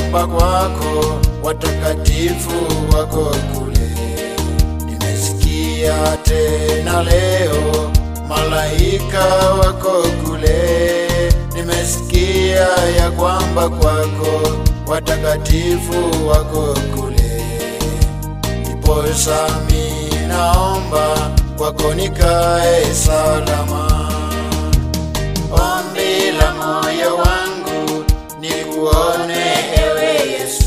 kwamba kwako watakatifu wako kule. Nimesikia tena leo malaika wako kule. Nimesikia ya kwamba kwako watakatifu wako kule. Ndiposa mi naomba kwako nikae salama. Ombi la moyo wangu nikuone ewe Yesu.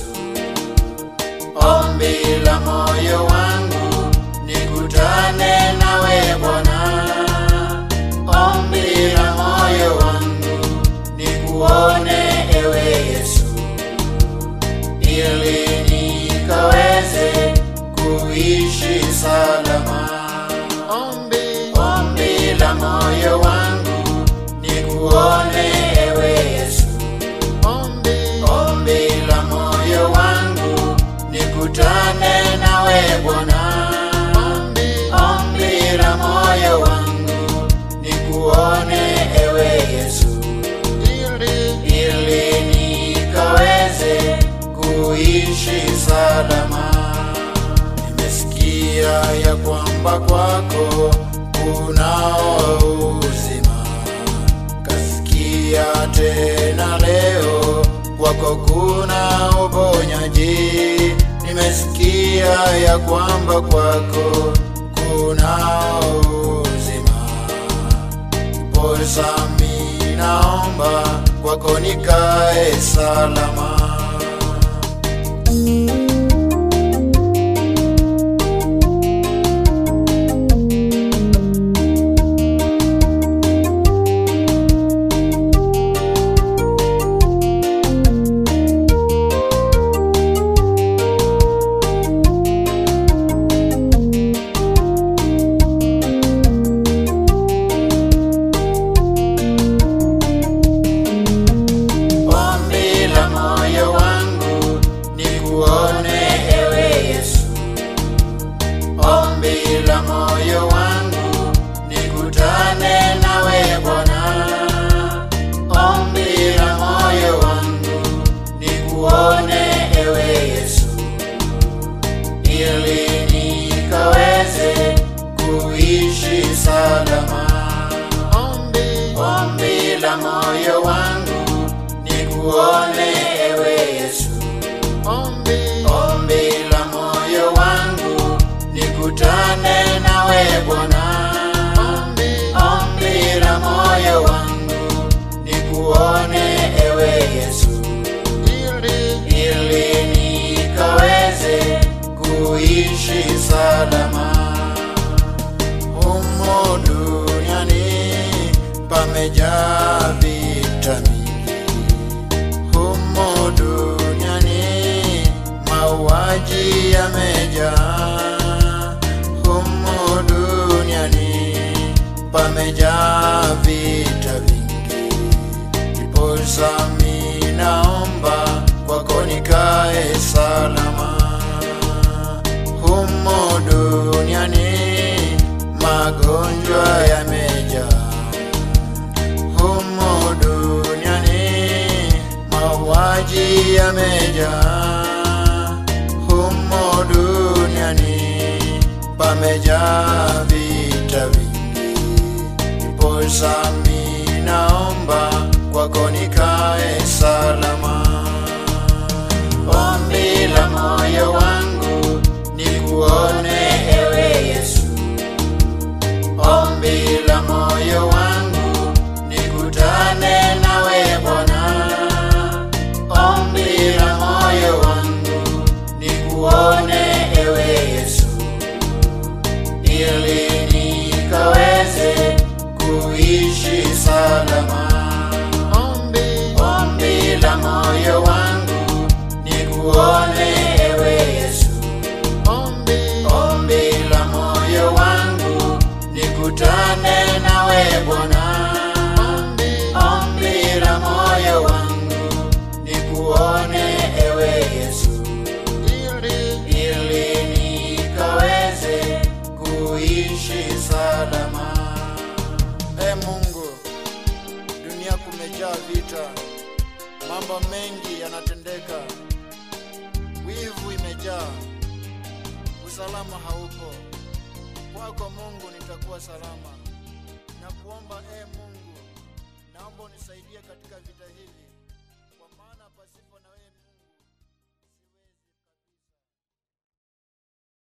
Ombi la moyo wangu nikutane nawe Bwana. Ombi la moyo wangu nikuone ewe Yesu, ili nikaweze kuishi salama. Ombi, ombi la moyo wangu nikuone ewe Yesu. Ombi, ombi la moyo wangu nikutane nawe Bwana. Ombi, ombi la moyo wangu nikuone ewe Yesu, ili, ili nikaweze kuishi salama. Nimesikia ya kwamba kwako kunao uzima, kasikia tena leo kwako kuna uponyaji. Nimesikia ya kwamba kwako kunao uzima, posa mi naomba kwako nikae salama. Ombi la moyo wangu nikuone ewe Yesu. Ombi la moyo wangu nikutane nawe Bwana. Ombi la moyo wangu nikuone ewe Yesu, ili nikaweze kuishi salama. Ombi, ombi la moyo wangu nikuone ewe Yesu. Ombi, ombi la moyo wangu nikutane nawe Bwana. Ombi, ombi la moyo wangu nikuone ewe Yesu, ili, ili nikaweze kuishi salama. Humo duniani pamejaa vita mingi, humo duniani mauaji yamejaa, humo duniani pamejaa vita vingi, ndiposa mi naomba kwako nikae salama humo duniani magonjwa yamejaa, humo duniani mauaji yamejaa, humo duniani pamejaa vita vingi, ndiposa mi naomba kwako nikae salama. Ombi la moyo wangu nikuone ewe Yesu. Ombi la moyo wangu nikutane nawe Bwana. Ombi la moyo wangu nikuone ewe Yesu, ili nikaweze kuishi salama. Ombi, ombi la moyo wangu nikuone ewe Yesu. Ombi, ombi la moyo wangu nikutane nawe Bwana. Ombi, ombi la moyo wangu nikuone ewe Yesu, ili, ili nikaweze kuishi salama. E Mungu, dunia kumejaa vita, mambo mengi yanatendeka, wivu imejaa, usalama haupo. Kwako Mungu nitakuwa salama. Na kuomba e Mungu, naomba unisaidie katika vita hivi